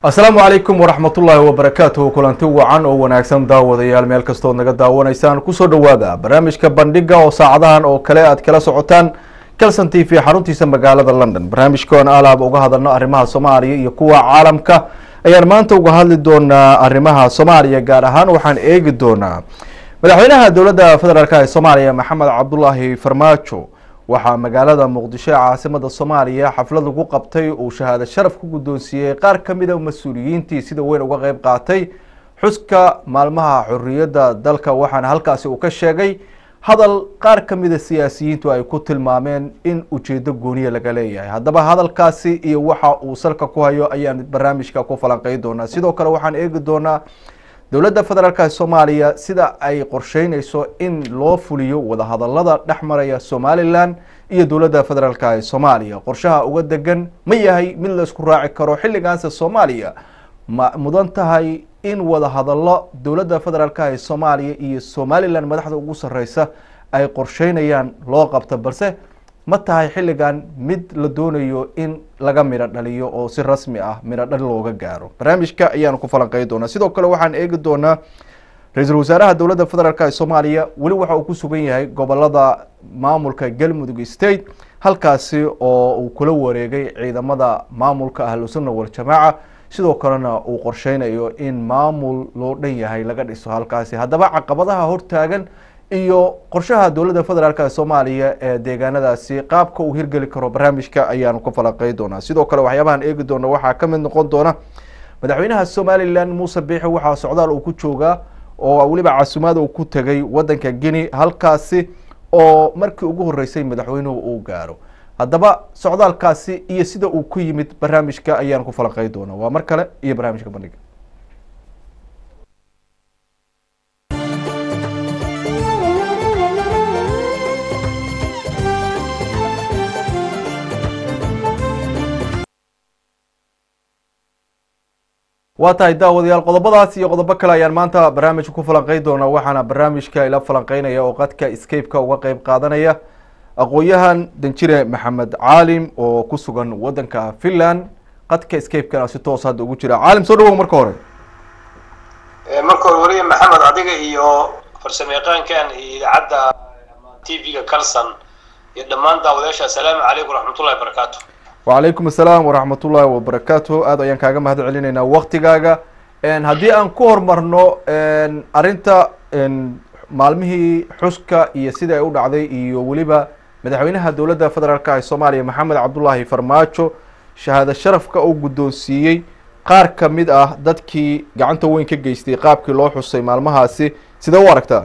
asalaamu calaykum waraxmatullaahi wabarakaatuhu kulanti wacan oo wanaagsan daawadayaal meel kastood naga daawanaysaan kusoo dhawaada barnaamijka bandhiga oo saacadahan oo kale aad kala socotaan calson t v xaruntiisa magaalada london barnaamijkoon alaaba uga hadalno arrimaha soomaaliya iyo kuwa caalamka ayaan maanta uga hadli doonaa arrimaha soomaaliya gaar ahaan waxaan eegi doonaa madaxweynaha dowladda federaalk ee soomaaliya maxamed cabdulaahi farmaajo waxaa magaalada muqdisho ee caasimada soomaaliya xaflad lagu qabtay uu shahaado sharaf ku guddoonsiiyey qaar ka mid a mas-uuliyiintii sida weyn uga qeyb qaatay xuska maalmaha xorriyadda dalka waxaana halkaasi uu ka sheegay hadal qaar ka mida siyaasiyiintu ay ku tilmaameen in ujeedo gooniya laga leeyahay haddaba hadalkaasi iyo waxa uu salka ku hayo ayaan barnaamijka ku falanqey doonaa sidoo kale waxaan eegi doonaa dowladda federaalk ee soomaaliya sida ay qorsheyneyso in loo fuliyo wadahadalada dhex maraya somalilan iyo dowladda federaalk ee soomaaliya qorshaha uga degan ma yahay mid la isku raaci karo xilligaanse soomaaliya ma mudan tahay in wadahadalo dowladda federaalk ee soomaaliya iyo somalilan madaxda ugu sareysa ay qorsheynayaan loo qabto balse ma tahay xilligan mid la doonayo in laga midho dhaliyo oo si rasmi ah midho dhal looga gaaro barnaamijka ayaanu ku falanqey doonaa sidoo kale waxaan eegi doonaa ra-iisul wasaaraha dowladda federaalk ee soomaaliya weli waxa uu ku sugan yahay gobolada maamulka galmudug state halkaasi oo uu kula wareegay ciidamada maamulka ahlusunna waljamaaca sidoo kalena uu qorsheynayo in maamul loo dhan yahay laga dhiso halkaasi haddaba caqabadaha hortaagan iyo qorshaha dowladda federaalk ee soomaaliya ee deegaanadaasi qaabka uu hirgeli karo barnaamijka ayaanu ka falanqey doonaa sidoo kale waxyaabahan eegi doona waxaa ka mid noqon doona madaxweynaha somalilan muuse biixi waxaa socdaal uu ku joogaa oo weliba casumaad uu ku tegay wadanka guinea halkaasi oo markii ugu horeysay madaxweynuhu uu gaaro haddaba socdaalkaasi iyo sida uu ku yimid barnaamijka ayaanu ku falanqey doonaa waa mar kale iyo barnaamijka bandhiga waa tahay daawadayaal qodobadaas iyo qodobo kale ayaan maanta barnaamijka ku falanqey doonaa waxaana barnaamijka ila falanqeynaya oo qadka scape-ka uga qeyb qaadanaya aqoon-yahan danjire maxamed caalim oo ku sugan wadanka finland qadka scape-kana si toos hadda ugu jira caalim soo dhawow marka hore marka hore weliya maxamed adiga iyo farsamo yaqaankan iyo idaacadda t v-ga calson iyo dhammaan daawadayaasha assalaamu calaykum waraxmatullahi wabarakaatu wacalaykum assalaam waraxmat ullaahi wabarakaatu aad ayaan kaaga mahad celinaynaa waktigaaga haddii aan ku horumarno arrinta maalmihii xuska iyo sida ay u dhacday iyo weliba madaxweynaha dowladda federaalk ee soomaaliya maxamed cabdulaahi farmaajo shahaado sharafka uu guddoonsiiyey qaar ka mid ah dadkii gacanta weyn ka geystay qaabkii loo xusay maalmahaasi sidee u aragtaa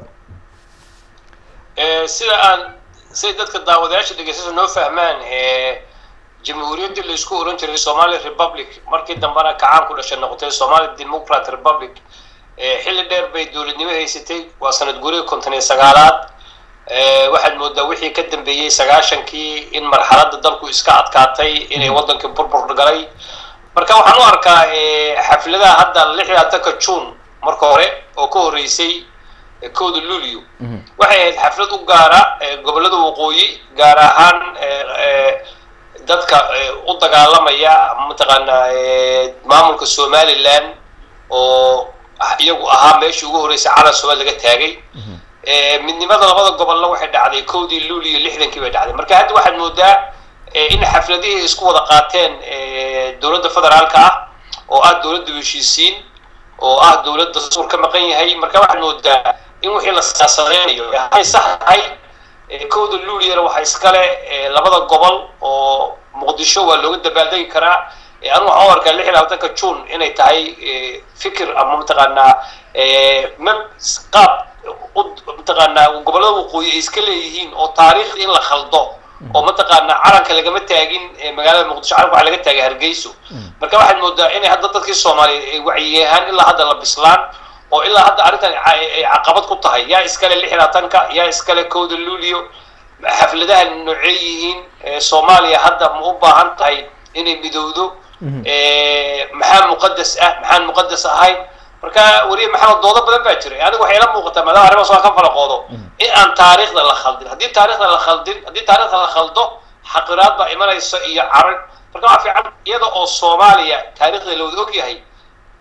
sida aan siday dadka daawadayaasha dhegeysasa noo fahmaan jamhuuriyaddii la isku oran jiray somali republic markii dambena kacaan ku dhashay noqotay somali democrat republic xilli dheer bay dowladnimo haysatay waa sanad guriga konton iyo sagaalaad waxaad moodaa wixii ka dambeeyey sagaashankii in marxaladda dalku iska adkaatay inay waddankii burbur galay marka waxaan u arkaa xafladaha hadda lix iyo atanka june marka hore oo ka horreysay kowda luulio waxay ahayd xaflad u gaara gobollada waqooyi gaar ahaan dadka u dagaalamaya mataqaanaa maamulka somalilan oo iyagu ahaa meeshii ugu horreysay calan somaal laga taagay midnimada labada gobolna waxay dhacday kowdii luuliyo lixdankii bay dhacday marka hadda waxaad moodaa in xafladihii isku wada qaateen dowladda federaalka ah oo ah dowladda heshiisiin oo ah dowladda suur ka maqan yahay marka waxaad moodaa in wixii la siyaasadeynayo hay sax tahay kowda luuliyana waxaa iskale labada gobol oo muqdisho waa looga dabaaldegi karaa anigu waxaan u arkaa lix iyo labaatanka june inay tahay fikir ama mataqaanaa m qaab mataqaanaa gobollada waqooyi ay iska leeyihiin oo taariikhda in la khaldo oo mataqaanaa calanka lagama taagin magaalada muqdisho calanka waxaa laga taagay hargeyso marka waxaad moodaa inay hadda dadkii soomaaliyeed ay wacyi ahaan ilaa hadda la bislaan oo ilaa hadda arrintan ay caqabad ku tahay yaa iskale lix iyo labaatanka yaa iskale kowda luulio xafladaha noocee yihiin soomaaliya hadda ma u baahan tahay inay midowdo maxaa muqadas ah maxaan muqadas ahayn marka weliya maxamed doodo badan baa jiray aniga waxay la muuqataa maadaama arrimahaas waa ka falaqoodo in aan taariikhda la khaldin haddii taarikhda la khaldin haddii taarikhda la khaldo xaqiraad baa imanaysa iyo carag marka waa fiican iyada oo soomaaliya taarikhda la wada og yahay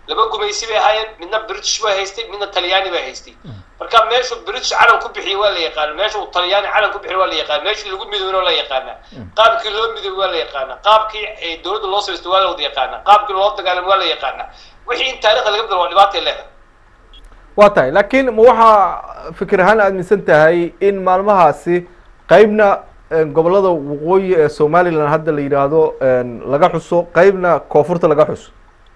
laba gumaysi bay ahaayeen midna british baa haystay midna talyaani baa haystay marka meeshu british calan ku bixiyey waa la yaqaana meesha uu talyaani calan ku bixiyey waa la yaqaana meeshii lagu midoobina waa la yaqaana qaabkii loo midoobay waa la yaqaana qaabkii dowladda loo samaystay waa la wada yaqaana qaabkii loo dagaalamay waa la yaqaana wixii in taariikhda laga bedelo waa dhibaatay leedahay waa tahay laakiin ma waxaa fikir ahaan aaminsan tahay in maalmahaasi qeybna gobolada waqooyi ee somalilan hadda la yidhaahdo laga xuso qeybna koonfurta laga xuso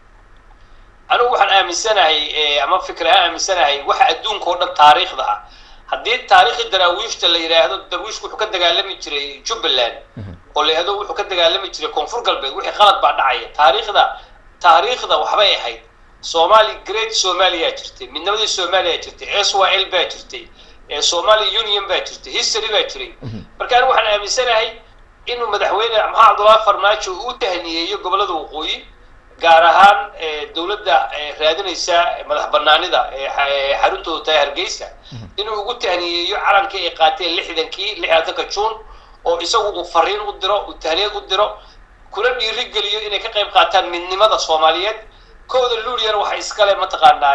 anigu waxaan aaminsanahay ama fikir ahaan aaminsanahay waxa adduunka oo dhan taariikhda ah haddii taariikhii daraawiishta la yidhaahdo darwiishku wuxuu ka dagaalami jiray jubbaland oo la yidhahdo wuxuu ka dagaalami jiray koonfur galbeed wixii qalad baa dhacaya taariikhda taariikhda waxbay ahayd somali great somalia jirtay midnimadii somalia jirtay s y l baa jirtay somali union baa jirtay history baa jiray marka anigu waxaan aaminsanahay inuu madaxweyne maxamed cabdullaahi farmaajo uu tahniyeeyo gobolada waqooyi gaar ahaan dowladda raadinaysa madax banaanida xaruntooda tahay hargeysa inuu ugu tahniyeeyo calankii ay qaateen lixdankii lixdanka juun oo isagu uu fariin u diro uu tahniyad u diro kuna dhiirigeliyo inay ka qayb qaataan midnimada soomaaliyeed kooda luuliyana waxa iskale mataqaanaa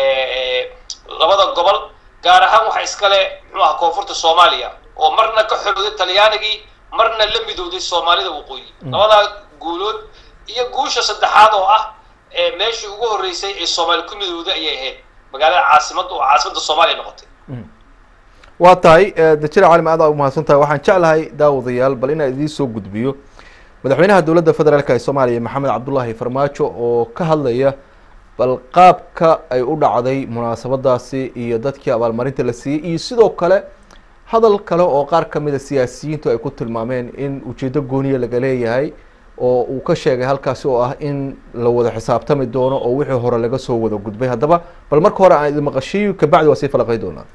labada gobol gaar ahaan waxa iskale muxuu aha koonfurta soomaaliya oo marna ka xorowday talyaanigii marna la midowday soomaalida waqooyi labadaa guulood iyo guusha saddexaad oo ah meeshii ugu horreysay ee soomaali ku midowday ayay ahayd magaalada caasimadda oo caasimadda soomaaliya noqotay waa tahay dajira caalim aad aa umahadsan tahay waxaan jeclahay daawadayaal bal inaan idiin soo gudbiyo madaxweynaha dowladda federaalk ee soomaaliya maxamed cabdullaahi farmaajo oo ka hadlaya bal qaabka ay u dhacday munaasabadaasi iyo dadkii abaalmarinta la siiyey iyo sidoo kale hadal kale oo qaar kamida siyaasiyiintu ay ku tilmaameen in ujeedo gooniya laga leeyahay oo uu ka sheegay halkaasi oo ah in la wada xisaabtami doono oo wixii hore laga soo wada gudbay haddaba bal marka hore aan idin maqashiiyo kabacdi waa sii falaqay doonaa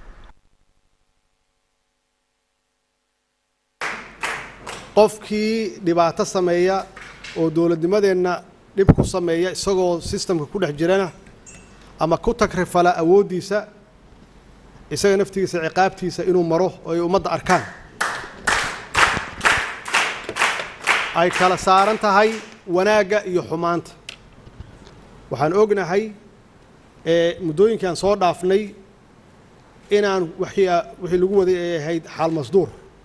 qofkii dhibaato sameeya oo dowladnimadeenna dhib ku sameeya isagoo sistamka ku dhex jirana ama ku tagrifala awooddiisa isaga naftigiisa ciqaabtiisa inuu maro oo ay ummadda arkaan ay kala saaran tahay wanaagga iyo xumaanta waxaan ognahay muddooyinkaan soo dhaafnay inaan wixii wixii lagu waday ay ahayd xaal masduur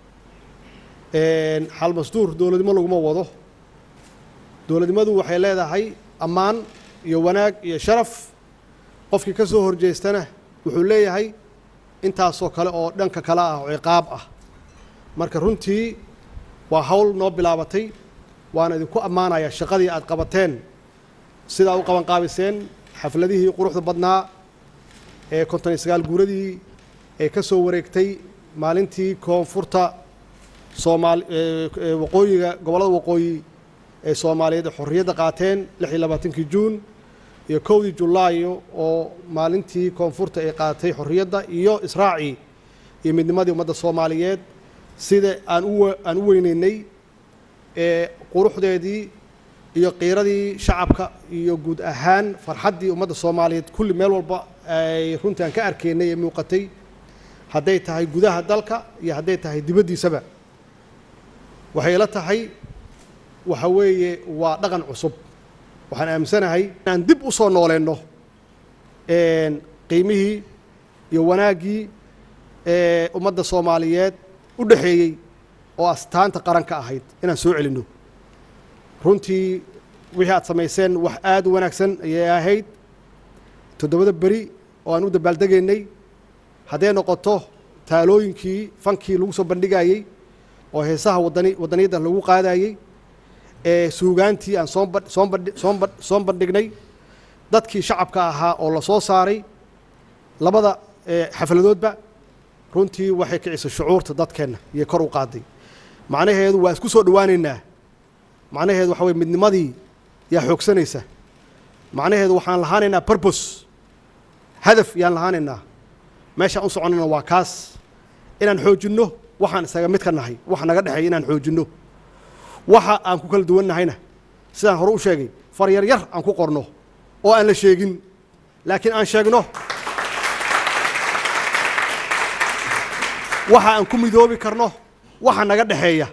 xaal masduur dowladnimo laguma wado dowladnimadu waxay leedahay ammaan iyo wanaag iyo sharaf qofkii ka soo horjeestana wuxuu leeyahay intaasoo kale oo dhanka kale ah oo ciqaab ah marka runtii waa hawl noo bilaabatay waana idinku ammaanayaa shaqadii aad qabateen sidaa u qabanqaabiseen xafladihii quruxda badnaa ee konton iyo sagaal guuradii ee ka soo wareegtay maalintii koonfurta soomaali waqooyiga gobollada waqooyi ee soomaaliyeed ee xorriyadda qaateen lix iyo labaatankii juun iyo kowdii julaayo oo maalintii koonfurta ay qaatay xorriyadda iyo israacii iyo midnimadii ummadda soomaaliyeed sida aan u aan u weyneynay ee quruxdeedii iyo qiiradii shacabka iyo guud ahaan farxaddii ummadda soomaaliyeed kulli meel walba ay runtii aan ka arkaynay ee muuqatay hadday tahay gudaha dalka iyo hadday tahay dibaddiisaba waxay ila tahay waxa weeye waa dhaqan cusub waxaan aaminsanahay inaan dib u soo nooleenno qiimihii iyo wanaaggii ee ummadda soomaaliyeed u dhexeeyey oo astaanta qaranka ahayd inaan soo celinno runtii wixii aad samayseen wax aada u wanaagsan ayay ahayd toddobada beri oo aan u dabaaldegaynay hadday noqoto taalooyinkii fankii lagu soo bandhigayey oo heesaha wadani wadaniyadda lagu qaadayey ee suugaantii aan soo ba- soo bandhi- soo ba- soo bandhignay dadkii shacabka ahaa oo la soo saaray labada ee, xafladoodba runtii waxay kicisay shucuurta dadkeenna iyo kor u qaaday macnaheedu waa isku soo dhowaaneynaa macnaheedu waxa weye midnimadii yaa xoogsanaysa macnaheedu waxaan lahaanaynaa burbos hadaf yaan lahaanaynaa meeshaan u soconnana waa kaas inaan xoojinno waxaan isaga mid ka nahay waxa naga dhexeeya inaan xoojinno waxa aan ku kala duwannahayna sidaan hore u sheegay far yar yar aan ku qorno oo aan la sheegin laakiin aan sheegno waxa aan ku midoobi karno waxa naga dhexeeya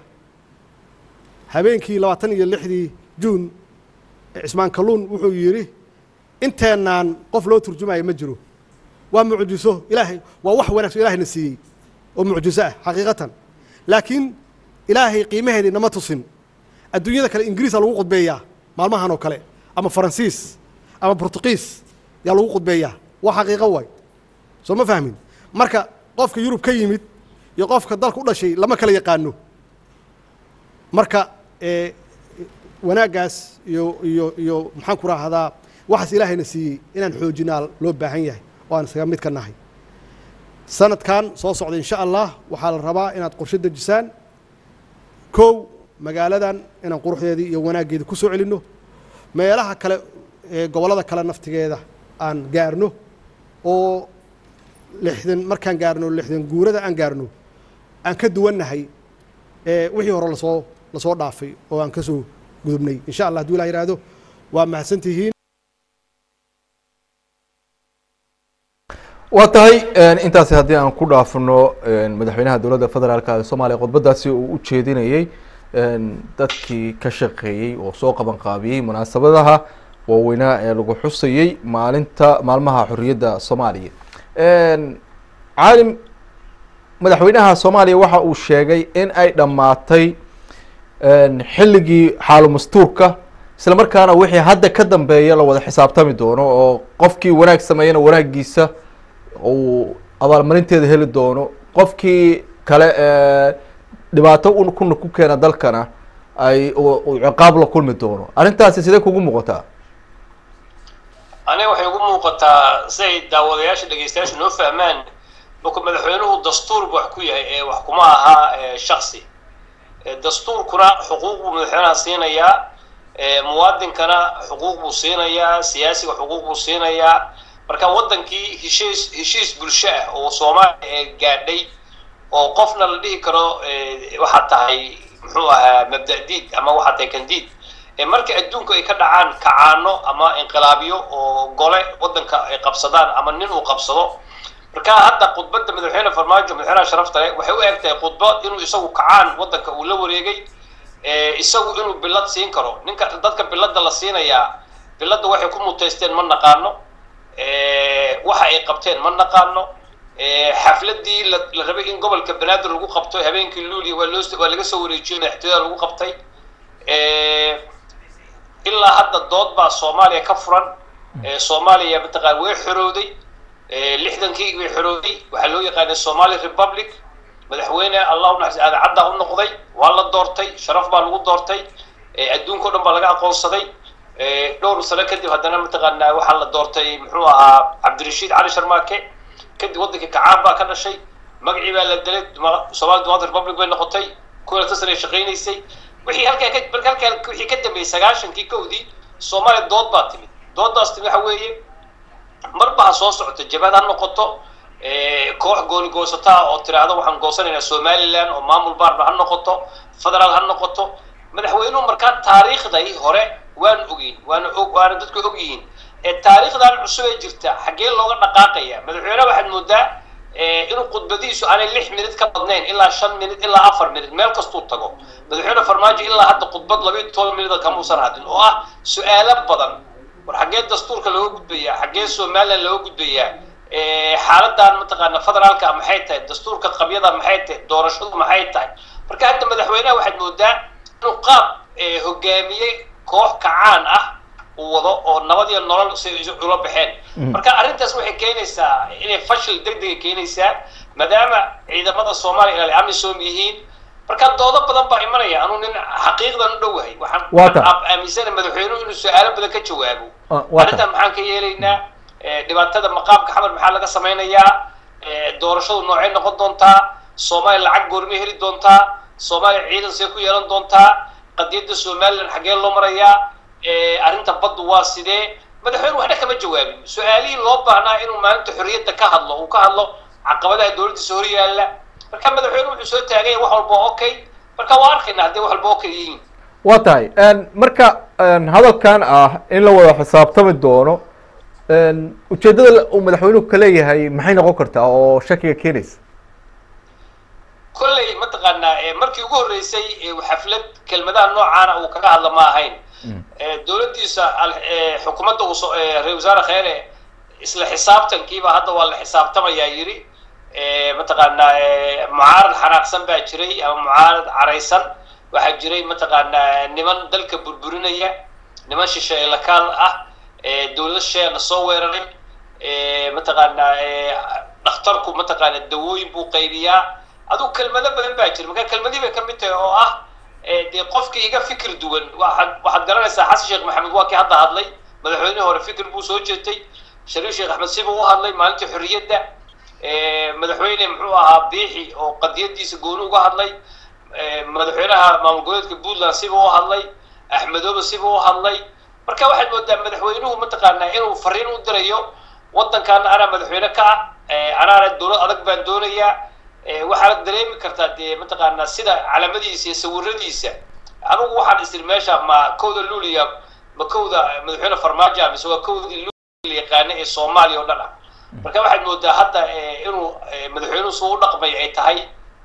habeenkii labaatan iyo lixdii juun cismaan kalluun wuxuu yidhi inteenaan qof loo turjumayo ma jiro waa mucjiso ilaahay waa wax wanaagsan ilahayna siiyey oo mucjiso ah xaqiiqatan laakiin ilaahay qiimaheedii nama tusin adduunyada kale ingiriisa lagu qudbeeyaa maalmahan oo kale ama faransiis ama bortuqiis yaa lagu qudbeeyaa waa xaqiiqo waay soo ma fahmin marka qofka yurub ka yimid iyo qofka dalka u dhashay lama kala yaqaano marka ee wanaaggaas iyo iyo iyo maxaan ku raahdaa waxaas ilaahayna siiyey inaan xoojinaa loo baahan yahay oo aan isaga mid ka nahay sanadkan soo socda insha allah waxaa la rabaa inaad qorshe dejisaan kow magaaladan inaan quruxdeedii iyo wanaaggeedii ku soo celinno meelaha kale ee gobollada kale naftigeeda aan gaarno oo lixdan markaan gaarno lixdan guurada aan gaarno aan ka duwannahay ee wixii hore lasoo lasoo dhaafay oo aan ka soo gudubnay insha allah hadduu ilah yidhaahdo waa mahadsantihiin waa tahay intaasi haddii aan ku dhaafno madaxweynaha dowladda federaalk ee soomaaliya khudbadaasi uu u jeedinayey dadkii ka shaqeeyey oo soo qaban qaabiyey munaasabadaha waaweynaa ee lagu xusayey maalinta maalmaha xorriyadda soomaaliya caalim madaxweynaha soomaaliya waxa uu sheegay in ay dhammaatay xilligii xaalu mastuurka isla markaana wixii hadda ka dambeeya la wada xisaabtami doono oo qofkii wanaag sameeyana wanaagiisa uu abaalmarinteeda heli doono qofkii kale dhibaato kuna ku keena dalkana ay uu ciqaab la kulmi doono arrintaasi sidee kugu muuqataa aniga waxay ugu muuqataa si ay daawadayaasha dhegeystayaasha noo fahmaan marku madaxweynuhu dastuur bu wax ku yahay ee wax kuma aha shaksi dastuurkuna xuquuq buu madaxweynaha siinayaa muwaadinkana xuquuq buu siinayaa siyaasiga xuquuq buu siinayaa marka waddankii heshiis heshiis bulsho ah oo soomaaliya gaadhay oo qofna la dhihi karo waxaad tahay muxuu ahaa mabda-diid ama waxaad tahay kandiid marka adduunku ay ka dhacaan kacaano ama inqilaabyo oo gole waddanka ay qabsadaan ama nin uu qabsado marka hadda khudbadda madaxweyne farmaajo madaxweynaha sharafta leh waxay u eg tahay khudbo inuu isagu kacaan waddanka uu la wareegay isagu inuu bilad siin karo ninka dadka biladda la siinayaa biladda waxay ku muteysteen ma naqaano waxa ay qabteen ma naqaano xafladii la rabay in gobolka banaadir lagu qabto habeenkii luuliya waa loo waa laga soo wareejiyo madaxtooyada lagu qabtay ilaa hadda dood baa soomaaliya ka furan soomaaliya mataqaan way xorowday lixdankii way xorowday waxaa loo yaqaanay somali republic madaxweyne allahu naxas aadacadda u noqday waa la doortay sharaf baa lagu doortay adduunka o dhan baa laga aqoonsaday dhowr sano kadib haddana mataqaanaa waxaa la doortay muxuu ahaa cabdirashiid cali sharmaake kadib waddankii kacaan baa ka dhashay magacii baa la delay somali democratic republic bay noqotay kuwa lata sane shaqaynaysay wixii halkaa ka marka halkaa wixii ka dambeeyey sagaashankii kowdii soomaaliya dood baa timid dooddaas timid waxa weeye marba ha soo socoto jabhad ha noqoto koox gooni goosataa oo tiraahdo waxaan goosanaynaa somaliland oo maamul baarba ha noqoto federaal ha noqoto madaxweynuhu markaa taariikhday hore waan ogeyn waana og waana dadku og yihiin taariikhdan cusub ee jirta xaggee looga dhaqaaqaya madaxweyne waxaad moodaa inuu khudbadihiisu aanay lix minid ka badnayn ilaa shan minid ilaa afar minid meel kastuu tago madaxweyne farmaajo ilaa hadda khudbad labayo toban minida kamuusan hadin oo ah su-aalo badan war xaggee dastuurka looga gudbayaa xaggee somaliland looga gudbayaa xaaladan mataqaana federaalka maxay tahay dastuurka qabyada maxay tahay doorashadu maxay tahay marka hadda madaxweynaha waxaad moodaa inuu qaab hogaamiyey koox kacaan ah uu wado oo nabad iyo nolol si ula baxeen marka arrintaas waxay keenaysaa inay fashil degdega keenaysaa maadaama ciidamada soomaaliya ay amisom yihiin marka doodo badan baa imanaya anuu nin xaqiiqdan u dhowahay waxaan aaminsana madaxweynuhu inuu su-aalo badan ka jawaabo arrintan maxaan ka yeelaynaa dhibaatada maqaamka xamar maxaa laga samaynayaa doorashadu noocay noqon doontaa soomaaliya lacag goormay heli doontaa soomaaliya ciidan see ku yeelan doontaa qadiyadda somaliland xaggee loo marayaa arrinta baddu waa sidee madaxweyne waxna kama jawaabin su-aalihii loo baahnaa inuu maalinta xorriyadda ka hadlo uu ka hadlo caqabadaha dowladdiisa hor yaalla marka madaxweyne wuxuu soo taagay wax walba okay marka waa arkayna haddii wax walba okay yihiin waa tahay marka hadalkan ah in la wada xisaabtami doono ujeeddada uu madaxweynuhu ka leeyahay maxay noqon kartaa oo shakiga keenaysa kolley mataqaanaa markii ugu horreysay xaflad kelmadaha noocaana uu kaga hadla ma ahayn dowladdiisa xukuumadda uu soo ra-isul wasaare kheyre isla xisaabtankiiba hadda waa la xisaabtamayaa yidhi mataqaanaa mucaarad xanaaqsan baa jiray ama mucaarad caraysan waxaa jiray mataqaanaa niman dalka burburinaya niman shisheeye lakaal ah dowlado shisheeyana soo weeraray mataqaanaa dhakhtarku mataqaanaa dawooyin buu qaybiyaa adugu kelmado badan baa jira marka kelmadii bay ka mid tahay oo ah dee qofka iga fikir duwan waaad waxaad garanaysaa xasan sheekh maxamed waa kii hadda hadlay madaxweynihii hore fikir buu soo jeetay shariif sheekh axmed si buu u hadlay maalintii xorriyadda madaxweyne muxuu ahaa biixi oo qadiyadiisa gooni uga hadlay madaxweynaha maamul goboleedka puntland sibuu u hadlay axmedoobe sibuu u hadlay marka waxaad moodaa madaxweynuhu mataqaanaa inuu fariin u dirayo waddankaana anaa madaxweyne ka ah anaana dowlad adag baan doonayaa waxaad dareemi kartaa dee mataqaanaa sida calamadiisa iyo sawiradiisa anugu waxaan isiri meesha ma kowda luuliya ma kowda madaxweyne farmaajo mise waa kowdii luuliya yaqaana ee soomaaliya oo dhan ah marka waxaad moodaa hadda inuu madaxweynuhu suu u dhaqmay ay tahay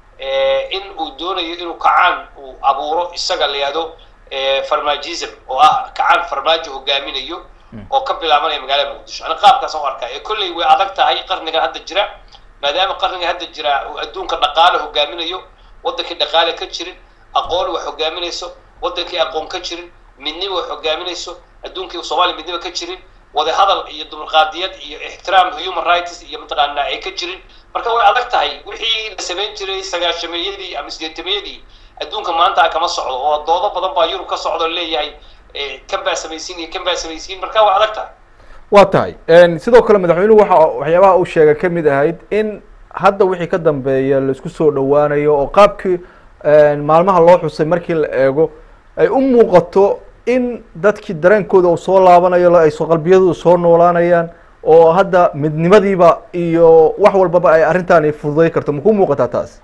in uu doonayo inuu kacaan uu abuuro isaga la yihahdo farmajism oo ah kacaan farmaajo hogaaminayo oo ka bilaabanaya magaalada muqdisho ani qaabkaasaan u arkaa ee kolley way adag tahay qarnigan hadda jira maadaama qarnigan hadda jira uu adduunka dhaqaale hogaaminayo waddankii dhaqaale ka jirin aqoon wax hogaaminayso waddankii aqoon ka jirin midnimo wax hogaaminayso adduunkii soomaaliya midnimo ka jirin wada hadal iyo dulqaadiyad iyo ixtiraam human rights iyo mataqaanaa ay ka jirin marka way adag tahay wixii la samayn jiray sagaashameeyadii ama sideetameeyadii adduunka maanta kama socdo oo doodo badan baa yurub ka socdo leeyahay kan baa samaysiin iyo kan baa samaysiin marka way adag tahay waa tahay sidoo kale madaxweynuhu waxa waxyaabaha uu sheegay kamid ahayd in hadda wixii ka dambeeya laisku soo dhawaanayo oo qaabkii maalmaha loo xusay markii la eego ay u muuqato in dadkii dareenkooda uu soo laabanayo ay soo qalbiyadooda soo noolaanayaan oo hadda midnimadiiba iyo wax walbaba ay arrintaani fududay karto maku muuqataa taas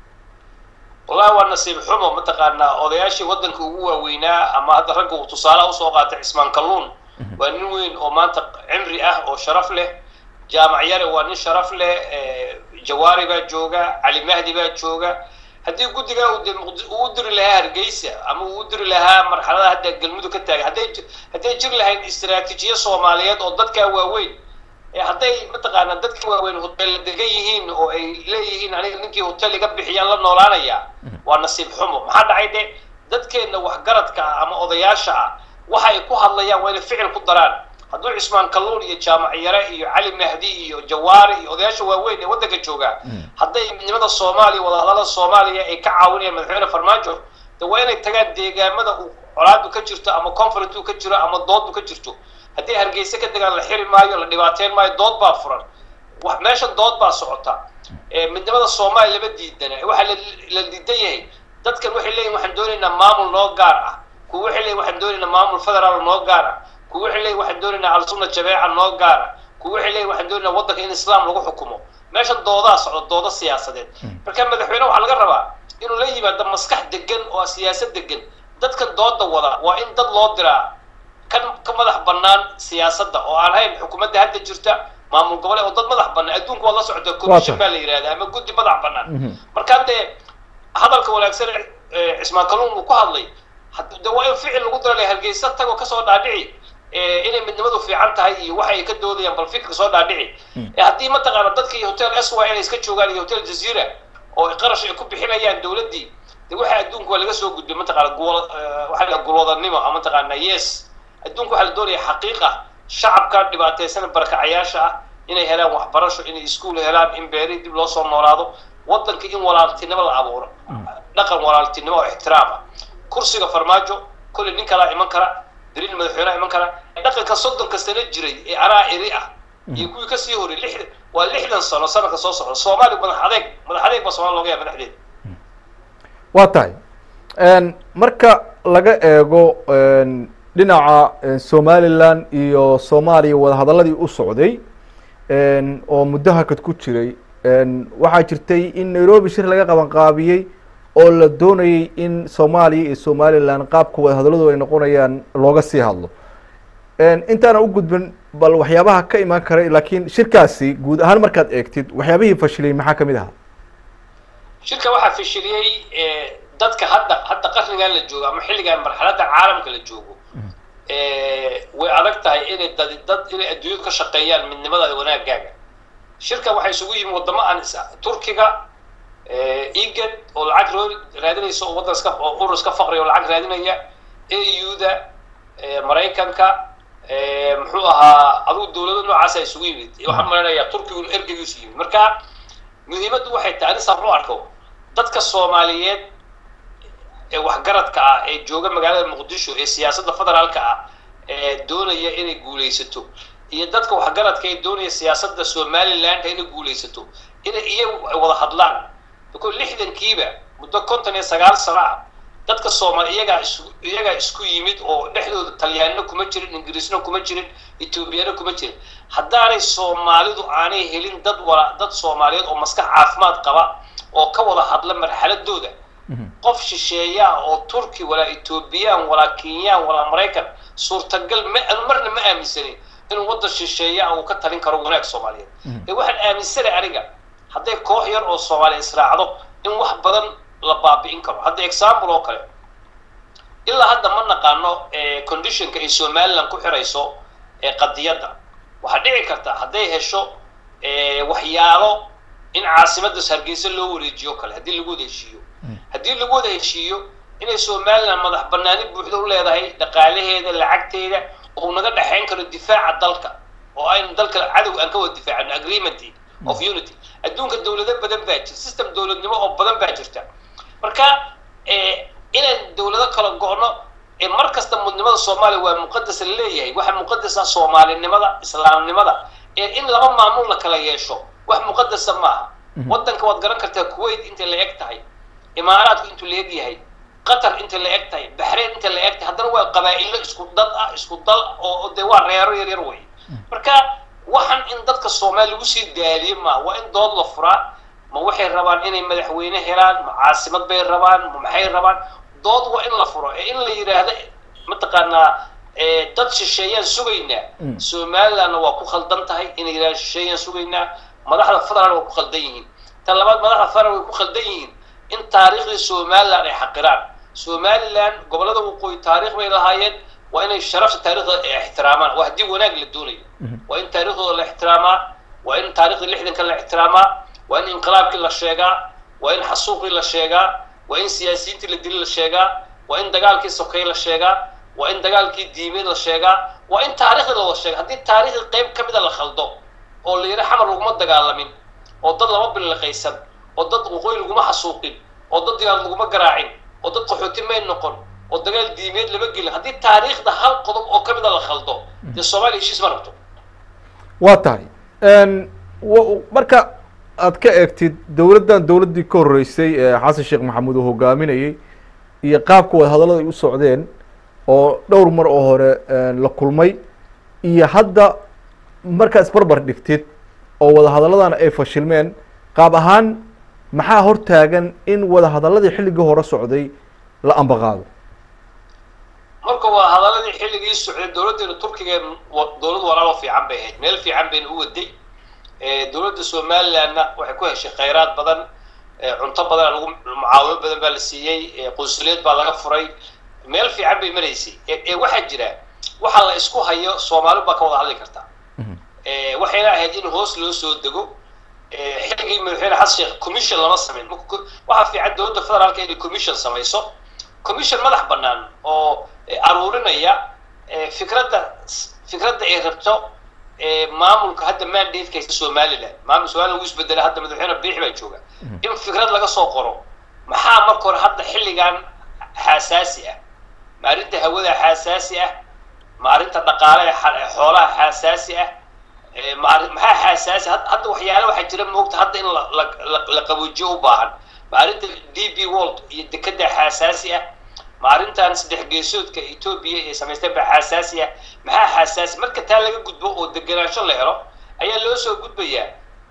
wallahi waa nasiib xumo mataqaanaa odayaashii waddanka ugu waaweynaa ama hadda ragga uu tusaalaha usoo qaatay cismaan kalluun waa nin weyn oo maanta cimri ah oo sharaf leh jaamac yare waa nin sharaf leh jawaari baa jooga cali mahdi baa jooga haddii guddigaa uu u diri lahaa hargeysa ama uu u diri lahaa marxalada hadda galmudug ka taagan hadday hadday jiri lahayn istaraatiijiya soomaaliyeed oo dadkaa waaweyn hadday mataqaanaa dadka waaweyn hotel degan yihiin oo ay leeyihiin aniga ninkii hotel iga bixiyaan la noolaanaya waa nasiib xumo maxaa dhacay de dadkeenna waxgaradka ah ama odayaasha ah waxa ay ku hadlayaan waa inay ficil ku daraan hadduu cismaan kalluun iyo jaamac yare iyo cali mahdi iyo jawaari iyo odayaasha waaweyn ee waddanka jooga hadday midnimada soomaaliya wadahadalada soomaaliya ay ka caawinayaan madaxweyne farmaajo de waa inay tagaan deegaamada uu colaadu ka jirto ama conferentu ka jiro ama doodu ka jirto haddii hargeysa ka degaan la xiri maayo la dhibaateyn maayo dood baa furan meesha dood baa socota midnimada soomaaliya lama diidana waxaa la diidan yahay dadkan waxay leeyihin waxaan doonaynaa maamul noo gaar ah kuwa waxay leeyihin waxaan doonaynaa maamul federaal noo gaar ah kuwa waxay leeyihin waxaan doonaynaa alsunna jameeca noo gaar ah kuwa waxay leeyihin waxaan doonaynaa waddanka in islaam lagu xukumo meesha doodaa socda doodo siyaasadeed marka madaxweyne waxaa laga rabaa inuu la yimaado maskax degan oo siyaasad degan dadkan dooda wada waa in dad loo diraa kan ka madax bannaan siyaasadda oo aan hayn xukuumadda hadda jirta maamul goboleed oo dad madax bannaan adduunka waa la socota commission baa la yidhahda ama guddi madax bannaan marka dee hadalka wanaagsan cismaan kalluun uu ku hadlay de waa in ficil lagu dara hargeysa tagoo kasoo dhaadhici inay midnimadu fiican tahay iyo waxa ay ka doodayaan bal fikirka soo dhaadhici haddii mataqaana dadkii hotel s y inay iska joogaan iyo hotel jazeera oo qarash ay ku bixinayaan dowladdii de waxa adduunka waa laga soo gudbay mataqaana guwal waxa la gulwadanimo ama mataqaana yes adduunka waxaa la doonaya xaqiiqa shacabka dhibaateysan barakacayaasha ah inay helaan waxbarasho inay iskuul helaan in beeri dib loo soo noolaado waddanka in walaaltinimo la abuuro dhaqan walaaltinimo oo ixtiraam ah kursiga farmaajo kolley nin kalaa iman kara beriin madaxweyneha iman kara dhaqanka soddonka sano jiray ee anaa iri ah iyo kuwii kasii horay lixdan waa lixdan sano sanadka soo socda soomaaliya madax adeeg madax adeeg baa somalia looga yahay madaxdeeda waa tahay marka laga eego dhinaca somalilan iyo soomaaliya wadahadaladii u socday oo muddo hakad ku jiray waxaa jirtay in nairobi shir laga qaban qaabiyey oo la doonayay in soomaaliya iyo somalilan qaabka wadahadalladu ay noqonayaan looga sii hadlo intaana u gudbin bal waxyaabaha ka imaan karay laakiin shirkaasi guud ahaan markaad eegtid waxyaabihii fashiliyey maxaa kamid ahaa shirka waxaa fashiliyey dadka hadda hadda qarnigan la joogo ama xilligan marxaladda caalamka la joogo way adag tahay inay dad dad inay adduunyada ka shaqeeyaan midnimadaada wanaagaaga shirkan waxaa isugu yimi wadamo aan turkiga egad oo lacag roo raadinaysa oo waddan iska oo urur iska faqriya oo lacag raadinaya au-da maraykanka muxuu ahaa adugu dawlado noocaasa isugu yimid waxaan maleynayaa turkigu ergeygiisu yimid marka muhiimaddu waxay tahay ani saan u arko dadka soomaaliyeed ee waxgaradka ah ee jooga magaalada muqdisho ee siyaasadda federaalka ah ee doonaya inay guulaysato iyo dadka waxgaradka ee doonaya siyaasadda somaliland inay guulaysato inay iyagu ay wada hadlaan biko lixdankiiba muddo konton iyo sagaal sano ah dadka soomaali iyagaa is iyagaa isku yimid oo dhexdooda talyaanina kuma jirin ingiriisna kuma jirin etoobiyana kuma jirin haddaanay soomaalidu aanay helin dad wala dad soomaaliyeed oo maskax caafimaad qaba oo ka wada hadla marxaladooda qof shisheeyaa oo turki walaa etoobiyaan walaa kenyaan walaa maraykan suurtagal ma marna ma aaminsanin inuu waddan shisheeyaa uu ka talin karo wanaag soomaaliyeed ee waxaan aaminsanay aniga hadday koox yar oo soomaaliya israacdo in wax badan la baabi'in karo hadda example oo kale ilaa hadda ma naqaano conditionka ay somaliland ku xirayso qadiyadda waxaa dhici karta hadday hesho waxyaalo in caasimadda hargeysa loo wareejiyo kale haddii lagu wada heshiiyo haddii lagu wada heshiiyo inay somaliland madax banaani buuxda u leedahay dhaqaalaheeda lacagteeda oo naga dhexayn karo difaaca dalka oo aynu dalka cadow aan ka wada difaacano agreement of unity adduunka dawlado badan baa jirta system dawladnimo oo badan baa jirta marka inaan dawlado kala go'no mar kasta mudnimada soomaaliya waa muqadas la leeyahay waxa muqadasa soomaalinimada islaamnimada in laba maamul la kala yeesho wax muqadasa maaha waddanka waad garan kartaa kuwait intay la eg tahay imaaraadku intuu la eg yahay qatar intay la eg tahay baxrain intay la eg tahay haddana waa qabaa'ilo isku dad ah isku dal oo dee waa reero yar yar wey marka waxaan in dadka soomaaliya lagu sii daaliye maaha waa in dood la furaa ma waxay rabaan inay madaxweyne helaan ma caasimad bay rabaan ma maxay rabaan dood waa in la furo ee in la yidhaahdo mataqaanaa dad shisheeyaan sugaynaa somalilandna waa ku khaldan tahay inay yidhahdaan shisheeyaan sugaynaa madaxda federal waa ku khaldan yihiin tan labaad madaxda federal way ku khaldan yihiin in taariikhdii somaliland ay xaqiraan somaliland gobollada waqooyi taariikh bay lahaayeen waa inay sharafta taariikhda ixtiraamaan waa haddii wanaag la doonayo waa in taariikhdooda la ixtiraamaa waa in taariikhdii lixdanka la ixtiraamaa waa in inqilaabkii la sheegaa waa in xasuuqii la sheegaa waa in siyaasiyiintii la dili la sheegaa waa in dagaalkii sokey la sheegaa waa in dagaalkii diimeed la sheegaa waa in taariikhdii la wada sheega haddii taariikhdii qayb ka mida la khaldo oo la yidhi xamar laguma dagaalamin oo dad lama biliqaysan oo dad waqooyi laguma xasuuqin oo dad diyaar laguma garaacin oo dad qaxooti may noqon oo dagaal diimeed lama gelin haddii taariikhda hal qodob oo ka mida la khaldo dee soomaaliya heshiis ma rabto waa tahay marka aad ka eegtid dowladdan dowladdii ka horreysay ee xasan sheekh maxamuud uu hogaaminayey iyo qaabka wadahadallada ay u socdeen oo dhowr mar oo hore la kulmay iyo hadda markaa isbarbar dhigtid oo wadahadalladan ay fashilmeen qaab ahaan maxaa hortaagan in wadahadalladii xilligii hore socday la ambaqaado marka waa hadaladii xilligii socday dowladdeena turkiga dowlad walaalo fiican bay ahayd meel fiican bayna u waday dowladda somalilandna waxay ku heshay khayraad badan cunto badan lagu mucaawimo badan baa la siiyey qunsuliyad baa laga furay meel fiican bay maraysay ee waxaa jira waxa la isku hayo soomaali baa ka wada hadli karta waxayna ahayd in hoos loo soo dego xilligii madaxweyne xasan sheekh commission lama samayn waxaa fiican dowladda federaalka inay commission samayso commission madax bannaan oo aruurinaya fikradda fikradda ay rabto maamulka hadda mandate haysta somaliland maamul somaliland wuu isbedela hadda madaxweyne biixi baa jooga in fikrad laga soo qoro maxaa marka hore hadda xilligan xasaasi ah ma arrinta hawada xasaasi ah ma arrinta dhaqaalaha xoolaha xasaasi ah maxaa xasaasi hadda waxyaala waxaa jira moogta hadda in la qaboojiyo u baahan ma arrinta d b world iyo dekada xasaasi ah ma arrintan saddex geesoodka etoobiya ee samaystay baa xasaasi ah maxaa xasaasi marka taa laga gudbo oo degenaansho la helo ayaa loo soo gudbayaa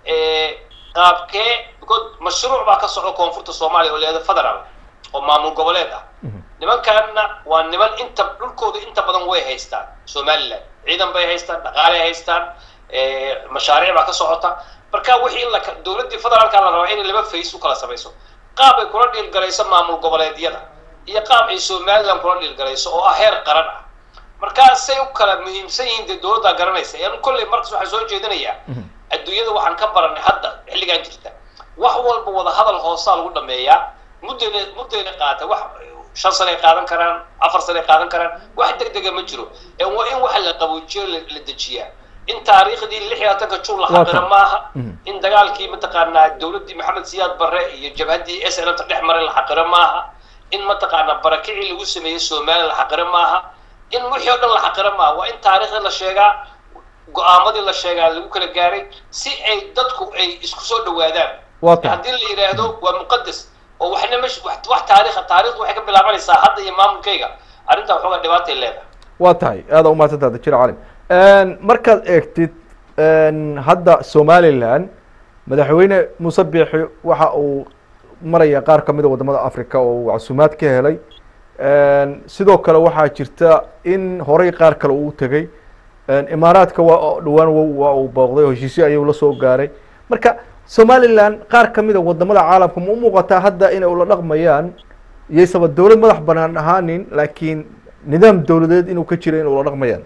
qaabkee because mashruuc baa ka socda koonfurta soomaaliya oo leeda federal oo maamul goboleed ah nimankaana waa niman inta dhulkooda inta badan way haystaan somaliland ciidan bay haystaan dhaqaalay haystaan mashaariic baa ka socota marka wixii in la dowladdii federaalka la rabaa inay laba face u kala samayso qaab ay kula dhiilgalayso maamul goboleedyada iyo qaab ay somaliland kula dhiilgalayso oo ah heer qaran ah markaasay u kala muhiimsan yihiin dee dowladdaa garanaysa yan kolley markas waxaan soo jeedinayaa adduunyada waxaan ka baranay hadda xilligan jirta wax walba wada hadal hoosaa lagu dhameeyaa muddayna muddayna qaata wax shan sanay qaadan karaan afar sanay qaadan karaan wax deg dega ma jiro ee waa in waxa la qaboojiyo la la dejiyaa in taariikhdii lix iyo labaatanka juun la Waa xaqiro tan. maaha Mhm. in dagaalkii mataqaanaa dowladdii maxamed siyaad barre iyo jabhaddii s n ta dhex maray la xaqiro maaha in mataqaanaa barakicii lagu sameeyey soomaaliya la xaqiro maaha in wixii oo dhan la xaqiro maaha waa in taariikhdii la sheegaa go-aamadii la sheegaa lagu kala gaaray si ay dadku ay isku soo dhawaadaan waa tahay haddii la yidhaahdo waa muqadas oo waxna mesh wax wax taariikha taariikhdu waxay ka bilaabanaysaa hadda iyo maamulkayga arrintaa waxoogaa dhibaatay leedahay waa tahay aada umahadsantaha dajir calim markaad eegtid hadda somalilan madaxweyne muuse biixi waxa uu maraya qaar kamid a wadamada africa oo uu casuumaad ka helay sidoo kale waxaa jirta in horey qaar kale uu tegey imaaraadka waa dhawaan waa uu booqday oo heshiisyo ayuu la soo gaaray marka somalilan qaar kamid a wadamada caalamka ma u muuqataa hadda inay ula dhaqmayaan iyaysaba dowlad madax banaan ahaanin laakiin nidaam dowladeed inuu ka jira in ula dhaqmayaan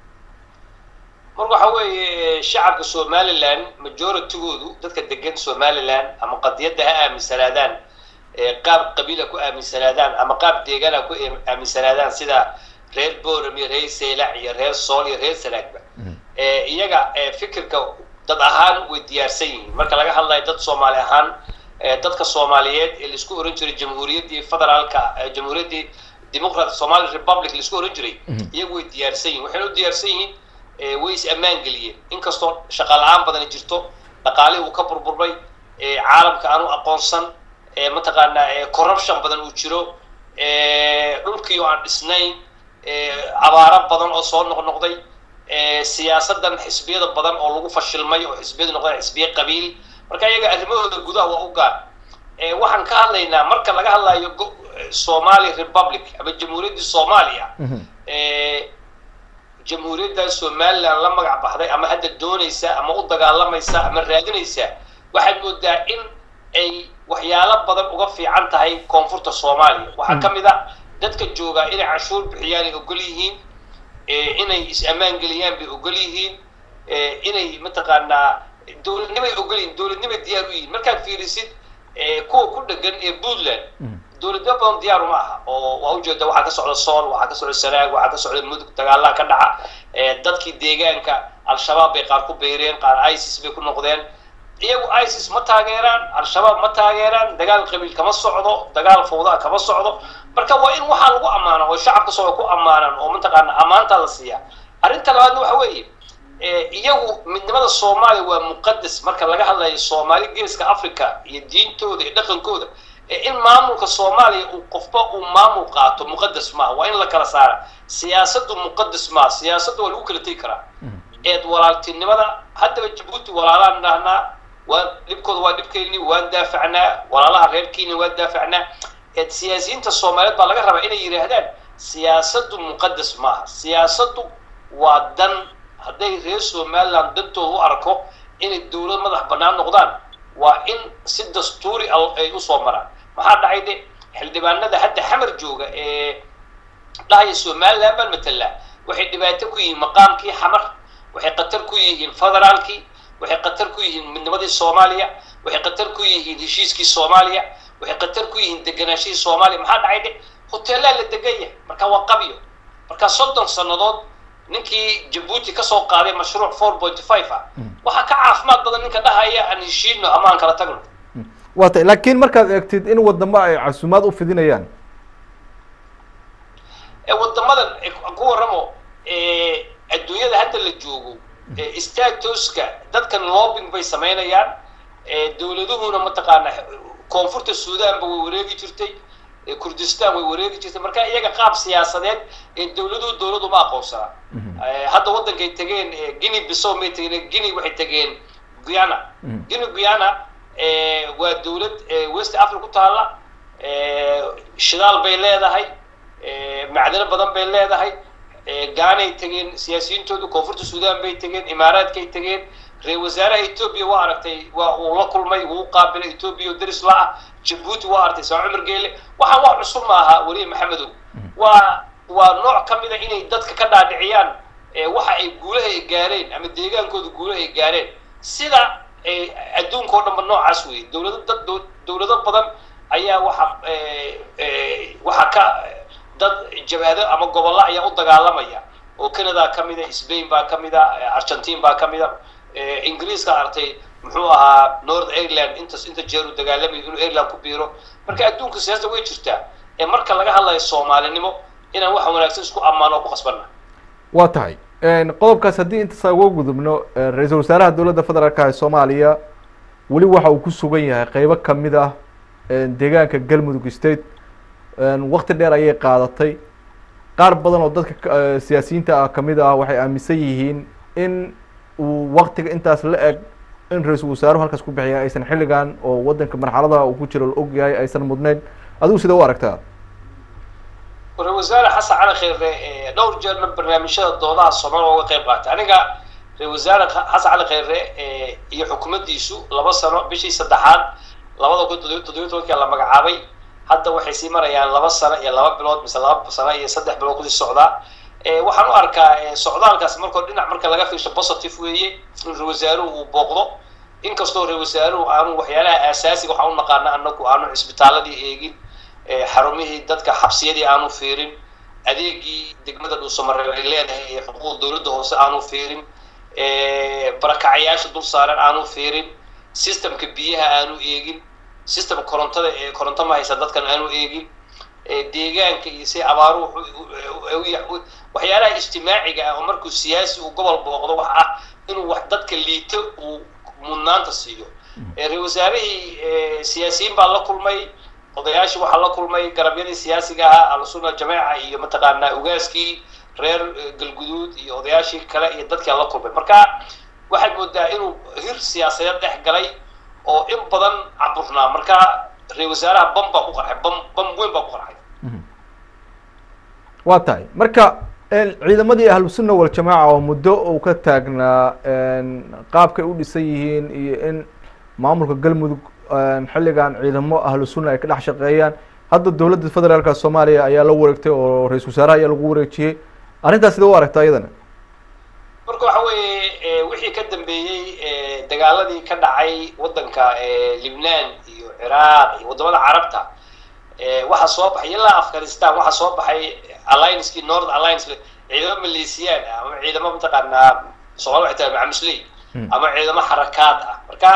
marka waxa weeye shacabka somalilan majoritygoodu dadka degan somalilan ama qadiyadda ha aaminsanaadaan qaab qabiila ku aaminsanaadaan ama qaab deegaana ku aaminsanaadaan sida reer boram iyo reer seylac iyo reer sool iyo reer sanaagba iyaga fikirka dad ahaan way diyaarsan yihiin marka laga hadlayo dad soomaali ahaan dadka soomaaliyeed ee laisku oran jiray jamhuuriyaddii federaalka jamhuuriyaddii democrat somali republic laisku oran jiray iyagu way diyaarsan yihin waxayna u diyaarsan yihiin way is ammaan geliyeen inkastoo shaqa la-aan badani jirto dhaqaalihii uu ka burburbay caalamka aanu aqoonsan mataqaanaa corruption badan uu jiro dhulkii oo aan dhisnayn abaaro badan oo soo noqnoqday siyaasadan xisbiyada badan oo lagu fashilmay oo xisbiyadu noqdeen xisbiye qabiil marka iyaga arrimahooda gudaha waa u gaar waxaan ka hadlaynaa marka laga hadlayo somali republic ama jamhuuriyaddii soomaaliya jamhuuriyadda somaliland la magac baxday ama hadda doonaysa ama u dagaalamaysa ama raadinaysa waxaad moodaa in ay waxyaalo badan uga fiican tahay koonfurta soomaaliya waxaa ka mid a dadka joogaa inay canshuur bixiyaan ay ogol yihiin inay is-ammaan geliyaan bay ogol yihiin inay mataqaanaa dowladnimay ogol yihiin dowladnimay diyaar u yihiin markaad fiirisid kuwa ku dhegan ee puntland dowladnimo badan diyaaru ma aha oo waa ujeeda waxaa ka socda sool waxaa ka socda sanaag waxaa ka socda mudug dagaalaha ka dhaca dadkii deegaanka al-shabaab bay qaar ku beyreen qaar isis bay ku noqdeen iyagu isis ma taageeraan al-shabaab ma taageeraan dagaal qabiil kama socdo dagaal fawdaa kama socdo marka waa in waxaa lagu ammaana oo shacabka soo ku ammaanan oo mataqaana ammaanta la siiyaa arrinta labaadna waxa weeye iyagu midnimada soomaaliya waa muqadas marka laga hadlayo soomaali geeska africa iyo diintooda iyo dhaqankooda in maamulka soomaaliya uu qofba uu maamul qaato muqadas maaha waa in la kala saara siyaasaddu muqadas maaha siyaasadda waa lagu kala tegi karaa eed walaaltinimada haddaba jabuuti walaalaan dhahnaa waan dhibkooda waa dhibkeenni waan daafacnaa walaalaha reer kenya waan daafacnaa eed siyaasiyiinta soomaaliyeed baa laga rabaa inay yidhaahdaan siyaasaddu muqadas maaha siyaasaddu waa dan hadday reer somaliland dantooda u arko inay dowlad madax bannaan noqdaan waa in si dastuuri ay usoo maraan maxaa dhacay de xildhibaanada hadda xamar jooga ee dhahaya somaliland baan matalaa waxay dhibaato ku yihiin maqaamkii xamar waxay khatar ku yihiin federaalkii waxay khatar ku yihiin midnimadii soomaaliya waxay khatar ku yihiin heshiiskii soomaaliya waxay khatar ku yihiin deganaashihii soomaaliya maxaa dhacay de hoteelaa la degan yahay marka waa qabyo marka soddon sannadood ninkii jabuuti kasoo qaaday mashruuc four point five ah waxaa ka caafimaad badan ninka dhahaya aan heshiino ama aan kala tagno waa tay laakiin markaad eegtid in wadamo ay casuumaad u fidinayaan wadamadan ku waramo adduunyada hadda la joogo statoska dadkan lobbing bay samaynayaan dowladuhuna mataqaana koonfurta suudanba way wareegi jirtay kurdistan way wareegi jirtay marka iyaga qaab siyaasadeed ee dowladuhu dowladu ma aqoonsanaa hadda waddankay tegeen guinea bisow may tegeen guinea waxay tegeen guyana guinea guyana waa dowlad west africa ku taalla shidaal bay leedahay macdano badan bay leedahay gaanay tegeen siyaasiyiintoodu koonfurta suudan bay tegeen imaaraadkay tegeen reer wasaaraha etoobiya waa aragtay waa uu la kulmay wuu qaabilay etoobiya oo deris la ah jabuuti waa aragtay saa cumar geele waxaan wax cusub ma aha weliye maxamedow waa waa nooc ka mid a inay dadka ka dhaadhiciyaan waxa ay guulaha ay gaareen ama deegaankooda guulaha ay gaareen sida adduunka oo dhanba noocaas weeye dowlado dad dowlado badan ayaa waxa waxa ka dad jabhado ama gobollo ayaa u dagaalamaya oo canada ka mid a spain baa ka mid a argentine baa ka mid a ingiriiska artay muxuu ahaa north ireland intas inta jeer uu dagaalamayo inuu ireland ku biiro marka adduunka siyaasada way jirtaa ee marka laga hadlayo soomaalinimo inaan waxa wanaagsan isku ammaano oo ku qasbanna waa tahay qodobkaas haddii intaasa uga gudubno ra-iisul wasaaraha dowladda federaalka ee soomaaliya weli waxa uu ku sugan yahay qeybo kamid ah deegaanka galmudug state wakti dheer ayay qaadatay qaar badan oo dadka siyaasiyiinta ah kamid ah waxay aaminsan yihiin in uu waktiga intaas la eg in ra-iisul wasaaruhu halkaas ku bixiya aysan xilligan oo wadanka marxalada uu ku jiro la og yahay aysan mudnayn adigu sida u aragtaa ra-isul wasaare xasan cali kheyre dhowr jeerna barnaamijyada doodaha soomaaliya uga qayb qaatay aniga ra-isul wasaare xasan cali kheyre iyo xukuumaddiisu laba sano bishii saddexaad labada kun toddobiyo toddobiyo tobankii la magacaabay hadda waxay sii marayaan laba sano iyo laba bilood mise laba sano iyo saddex bilood kusii socdaa waxaan u arkaa socdaalkaas markoo dhinac marka laga fiirsho positive weeye in ra-isul wasaaruhu uu booqdo inkastoo ra-isul wasaaruhu aanu waxyaalaha aasaasiga waxaan u naqaana anagu aanu cisbitaaladii eegin xarumihii dadka xabsiyadii aanu fiirin adeegii degmada dhuusamareeb ay leedahay ee xuquuq dowladda hoose aanu fiirin barakacayaasha dul saaran aanu fiirin systemka biyaha aanu eegin system korontada ee koronto ma haysa dadkan aanu eegin deegaanka iyo si abaaruhu waxyaalaha ijtimaaciga ah oo markuu siyaasi uu gobol booqdo wax ah inuu wax dadka liito uu mudnaanta siiyo ra-isul wasaarihii siyaasiyiin baa la kulmay odayaashii waxaa la kulmay garabyadii siyaasiga ahaa al-sunna jameeca iyo mataqaanaa ugaaskii reer galguduud iyo odayaashii kale iyo dadkii la kulmay marka waxaad moodaa inuu hir siyaasadeed dhex galay oo in badan caburnaa marka ra-isul wasaaraha bam baa ku qarxay bam bam weyn baa ku qarxay waa tahay marka ciidamadii ahlusunna waljamaaca oo muddo uu ka taagnaa qaabkay u dhisan yihiin iyo in maamulka galmudug xilligan ciidamo ahlu sunna ay ka dhex shaqeeyaan hadda dowladda federaalka soomaaliya ayaa la wareegtay oo ra-isul wasaaraha ayaa lagu wareejiyey arrintaas sida u aragta iyadana marka waxa weeye wixii ka dambeeyey dagaaladii ka dhacay waddanka libnaan iyo ciraaq iyo waddamada carabta waxaa soo baxay ilaa afghanistan waxaa soo baxay alliancekii north alliance ciidamo maleesiyaan ah ama ciidamo mataqaanaa soomali waxay tahay macamusley ama ciidamo xarakaad ah marka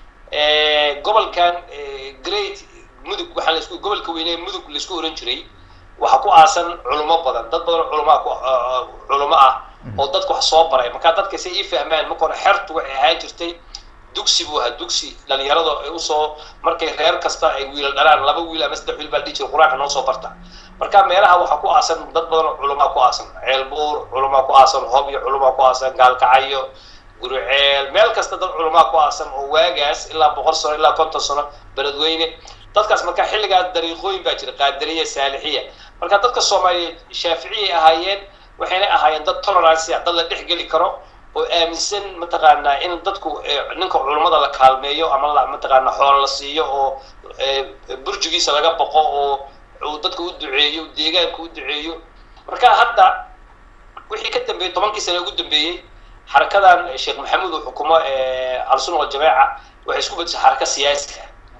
gobolkan great mudug waxaa laisku gobolka weyne mudug laisku oran jiray waxaa ku aasan culimo badan dad badan culama culimo ah oo dadka wax soo baray marka dadka say ii fahmaan marka hore xertu waxay ahaan jirtay dugsi buu ahaa dugsi dhalinyarada ay usoo markay reer kasta ay wiilal dhalaan laba wiil ama saddex wiil baa dhihi jira qur-aanka noo soo barta marka meelaha waxaa ku aasan dad badan oo culamaa ku aasan ceelbuur culamaa ku aasan hob iyo culamaa ku aasan gaalkacyo guruceel meel kasta dad culamaa ku aasan oo waagaas ilaa boqol sano ilaa konton sano beledweyne dadkaas marka xilligaas dariiqooyin baa jira qaadariya saalixiya marka dadka soomaaliyeed shaaficiyay ahaayeen waxayna ahaayeen dad tolerance ah dad la dhex geli karo oo aaminsan mataqaanaa in dadku ninka culummada la kaalmeeyo ama la mataqaanaa xoolo la siiyo oo burjigiisa laga boqo oo uu dadka u duceeyo deegaanka u duceeyo marka hadda wixii ka dambeeyey tobankii sane ugu dambeeyey xarakadan sheekh maxamuud uu xukumo al-sunna waljamaaca waxay isku bedeshay xaraka siyaasi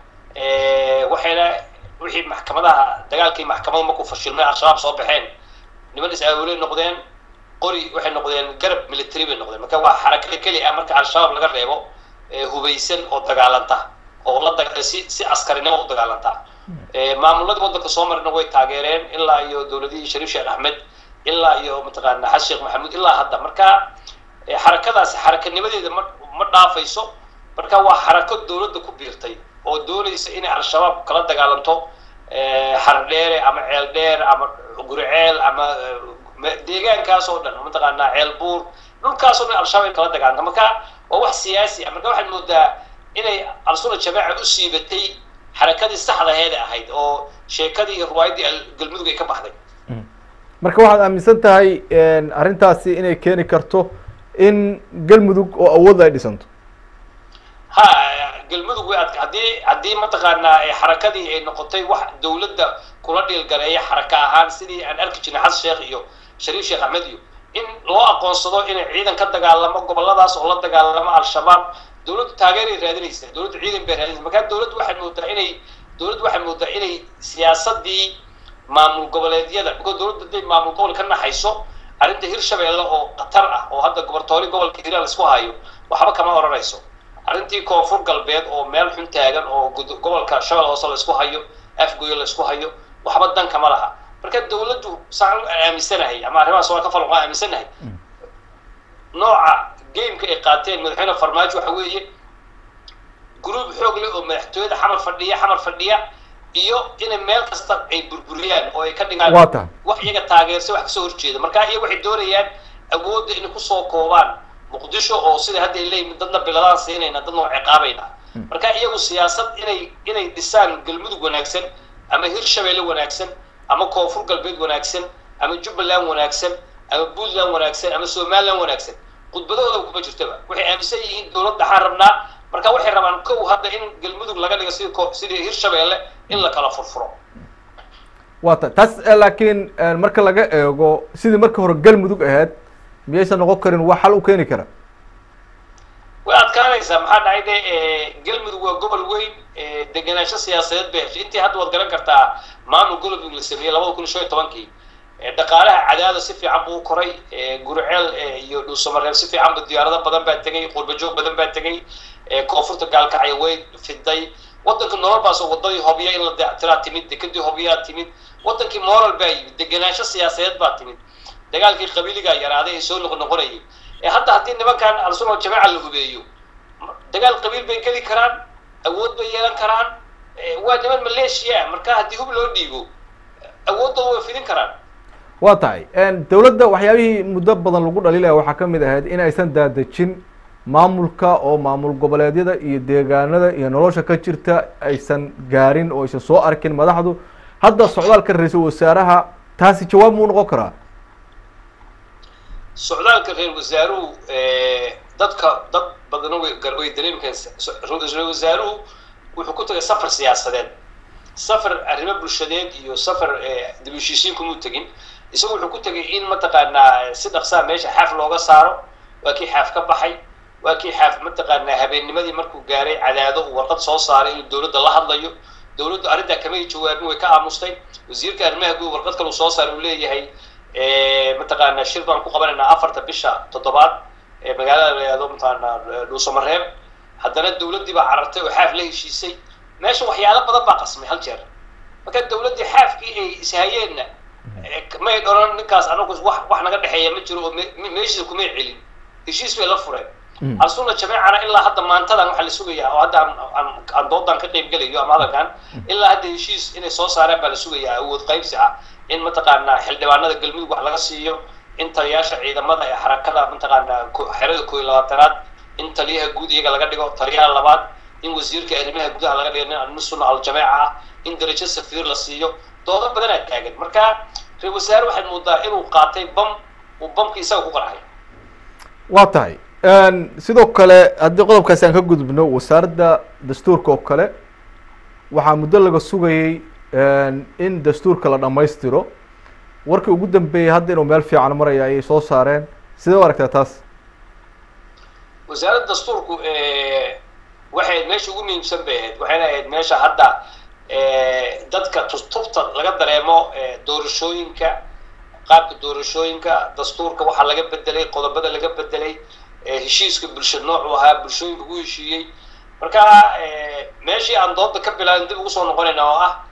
ah waxayna wixii maxkamadaha dagaalkii maxkamada markuu fashilmay al-shabaab soo baxeen niman is-aawoley noqdeen qori waxay noqdeen garab military bay noqdeen marka waa xarakada keli ah marka al-shabaab laga reebo hubaysan oo dagaalanta oo la daga si si askarinimo u dagaalanta maamuladii waddanka soo marina way taageereen ilaa iyo dowladihii shariif sheekh axmed ilaa iyo mataqaana xasan sheekh maxamuud ilaa hadda marka xarakadaasi xarakanimadeeda ma ma dhaafayso marka waa xarako dowladda ku biirtay oo doonaysa inay al-shabaab kala dagaalanto xardheere ama ceel dheer ama guriceel ama deegaankaas oo dhan mataqaanaa ceel buur dhulkaas oo dhan al-shabaab ay kala dagaalanta marka waa wax siyaasi ah marka waxaad moodaa inay al-sunna jamaaca u siibatay xarakadii saxdaheeda ahayd oo sheekadii iyo riwaayaddii galmudug ay ka baxday marka waxaad aaminsan tahay arrintaasi inay keeni karto in galmudug oo awood ay dhisanto ha galmudug way adka haddii haddii mataqaanaa xarakadii ay noqotay wax dawladda kula dhiilgaleeya xaraka ahaan sidii aan arki jirnay xasan sheekh iyo shariif sheekh axmed iyo in loo aqoonsado inay ciidan ka dagaalamo goboladaas oo la dagaalamo al-shabaab dawladdu taageeray raadinaysa dawladdu ciidan bay raadinaysa markaa dawladdu waxay moodaa inay dawladdu waxay moodaa inay siyaasadii maamul goboleedyada because dawladdu hadday maamul gobol ka naxayso arrinta hirshabeelle oo khatar ah oo hadda gobortoori gobolka hiiraan laisku hayo waxba kama odhanayso arrintii koonfur galbeed oo meel xun taagan oo gobolka shabel hoose laisku hayo afgoyo laisku hayo waxba dan kama laha marka dawladdu saan aaminsanahay ama arrimahaas waa ka falan waa aaminsanahay nooca gameka ay qaateen madaxweyne farmaajo waxa weeye group xoog leh oo madaxtooyada xamar fadhiya xamar fadhiya iyo inay meel kasta ay burburiyaan oo ay ka dhigaan waa tahay wax iyaga taageersa wax kasoo horjeeda marka iyaga waxay doonayaan awoodda inay kusoo koobaan muqdisho oo sida hadda ay leeyihin dadna biladaan siinayna dadna waa ciqaabayna marka iyagu siyaasad inay inay dhisaan galmudug wanaagsan ama hirshabeelle wanaagsan ama koonfur galbeed wanaagsan ama jubbaland wanaagsan ama puntland wanaagsan ama somaliland wanaagsan khudbadahooda kuma jirtaba waxay aaminsan yihiin dowlad dhaxaan rabnaa marka waxay rabaan kow hadda in galmudug laga dhigo sidii ko- sidii hirshabeelle in la kala furfuro waa ta taas eh, laakiin eh, marka laga eego sidii marka hore galmudug ahayd miyaysan noqon karin wax xal u keeni kara way adkaanaysaa maxaa dhacay de eh, galmudug waa gobol weyn eh, degenaansho siyaasadeed bay heshay intii hadda waad garan kartaa maamul galmudug la sameeyey labada kun iyo shan iyo tobankii Eh, dhaqaalaha cadaada si fiican buu u koray eh, guriceel eh, iyo dhuusamareeb si fiican bu diyaarado badan baa tegay qurbajoog badan baa tegay eh, koonfurta gaalkacyo way fiday wadanka nolol baasoo wadadii hobya in la dayactiraa timid dekadii hobyaa timid wadankii moral baa yimid degenaansho siyaasadeed baa timid dagaalkii qabiiligaa yaraaday ee soo noqnoqonayay ee hadda haddii nimankan al-sunna wal-jamaaca la hubeeyo dagaal qabiil bay geli karaan awood bay yeelan karaan eh, waa niman maleeshiya ah marka haddii hub loo dhiibo awooddooda way fidin karaan waa tahay dowladda waxyaabihii muddo badan lagu dhaliilaya waxaa ka mid ahayd in aysan daadejin maamulka oo maamul goboleedyada iyo deegaanada iyo nolosha ka jirta aysan gaarin oo aysan soo arkin madaxdu hadda socdaalka ra-iisul wasaaraha taasi jawaab muu noqon karaa socdaalka reer wasaaruhu dadka dad badana way gar- way dareemi karaan reer wasaaruhu wuxuu ku tagay safar siyaasadeed safar arrimo bulshadeed iyo safar dib u heshiisiin kumuu tegin isagu wuxuu ku tegay in mataqaanaa si dhaqsaa meesha xaaf looga saaro waa kii xaaf ka baxay waa kii xaaf mataqaanaa habeennimadii markuu gaaray cadaado uu warqad soo saaray inuu dowladda la hadlayo dowladdu arrintaa kamay jawaabin way ka aamustay wasiirka arrimaha guud warqad kale uu soo saaray uu leeyahay mataqaanaa shir baan ku qabanaynaa afarta bisha toddobaad ee magaalada la yihahdo mataqaanaa dhuusamareeb haddana dowladdii baa carartay oo xaaf la heshiisay meesha waxyaalo badan baa qasmay hal jeer marka dowladdii xaafkii ay ishayeenna may dhoran ninkaas anagu wax wax naga dhexeeya ma jiro oo me- meeshiisa kumay celin heshiis bay la fureen al-sunna jameecana ilaa hadda maantadan waxaa la sugayaa oo hadda aan- aan aan doodan ka qayb gelayo ama hadalkan ilaa hadda heshiis inay soo saareen baa la sugayaa awood qaybsi ah in mataqaanaa xildhibaanada galmudug wax laga siiyo in taliyaasha ciidamada ee xarakada mataqaanaa ko- xerada koob iyo labaatanaad in taliyaha guud iyaga laga dhigo taliyaha labaad in wasiirka arrimaha gudaha laga dhigo nin nin sunna al-jameeca ah in darajo safiir la siiyo doodo badanaa taagan marka reer wasaare waxaad moodaa inuu qaatay bam uu bamki isaga ku qarxay waa tahay sidoo kale haddii qodobkaasi aan ka gudubno wasaaradda dastuurka oo kale waxaa muddo laga sugayey in dastuurka la dhammaystiro warkii ugu dambeeyey hadda inuu meel fiican maraya ayay soo saareen sidee u aragtaa taas wasaaradda dastuurku waxay ahayd meesha ugu muhiimsan bay ahayd waxayna ahayd meesha hadda dadka tustubta laga dareemo doorashooyinka qaabka doorashooyinka dastuurka waxaa laga bedelay qodobada laga bedelay heshiiska bulsho noocu ahaa bulshooyinka ugu heshiiyey marka meeshii aan dooda ka bilaabin dib ugu soo noqonayna oo ah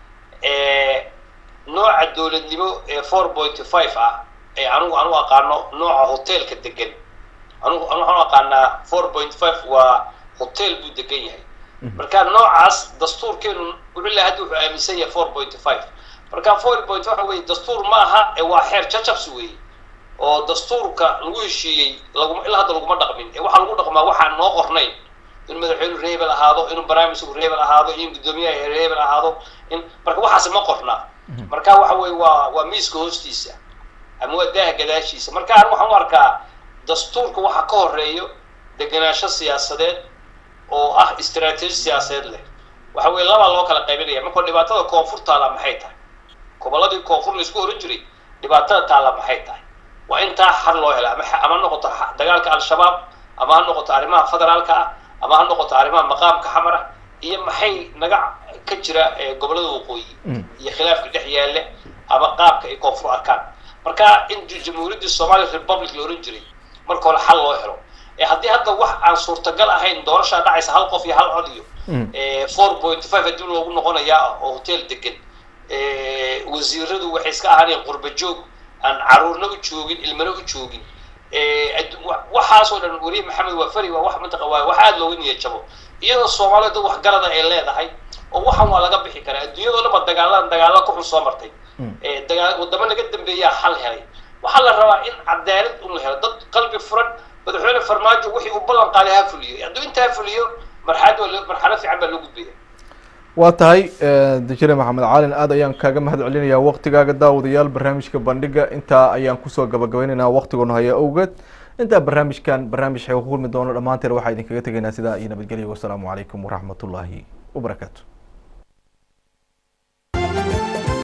nooca dowladnimo ee four point five ah ee anugu anu aqaano nooca hotelka degan anugu anu waxaan u aqaanaa four point five waa hotel buu degan yahay marka noocaas dastuurkeenu wuxuu lehay hadda wuxuu aaminsan yahay four point five marka four point waxa weye dastuur ma aha ee waa xeer jajabs weeye oo dastuurka lagu heshiiyey laguma ilaa hadda laguma dhaqmin ee waxaa lagu dhaqmaa waxaan noo qornayn in madaxweynu reebel ahaado inuu barnaamijku reebel ahaado in guddoomiyaha reebel ahaado in marka waxaasi ma qorna marka waxa weye waa waa miiska hoostiisa ama waa daaha gadaashiisa marka an waxaan u arkaa dastuurka waxa ka horeeyo degenaansho siyaasadeed oo ah istaraatiiji siyaasadeed leh waxa weye labaa loo kala qaybinaya markoo dhibaatada koonfur taala maxay tahay gobolladii koonfur laisku oran jiray dhibaatada taala maxay tahay waa intaa xal loo hela ama ama ha noqoto dagaalka al-shabaab ama ha noqoto arrimaha federaalka ah ama ha noqoto arrimaha maqaamka xamar ah iyo maxay naga ka jira gobollada waqooyi iyo khilaafka dhex yaale ama qaabka ay koonfur arkaan marka in jamhuuriyaddii somali republic la oran jiray marka hore xal loo helo haddii hadda wax aan suurtagal ahayn doorashaa dhacaysa hal qof iyo hal cod iyo four point five haddii loogu noqonayaa oo hotel degan wasiiradu waxay iska ahaaneen qurba joog aan caruurna u joogin ilmana u joogin waxaasoo dhan weli maxamed waafari waa wax mantaqa waa wax aada looga niyad jabo iyadoo soomaalida dad waxgarada ay leedahay oo waxan waa laga bixi karaa adduunyadoo dhan ba dagaalaan dagaala ku xun soo martay dagaa wadamo naga dambeeyaa xal helay waxaa la rabaa in cadaalad un la helo dad qalbi furan madaxweyne farmaajo wixii uu ballan qaaday ha fuliyo hadduu intaa fuliyo marxalad marxalad fiican baa loo gudbaya waa tahay dejire maxamed caalin aad ayaan kaaga mahad celinayaa waktigaaga daawadayaal barnaamijka bandhiga intaa ayaan kusoo gabagabaynaynaa waktigoona haya awgeed intaa barnaamijkan barnaamij xeega ku kulmi doono dhammaanteen waxaa idinkaga tegaynaa sidaa iyo nabadgelya wasalaamu calaykum waraxmat ullaahi wabarakaatu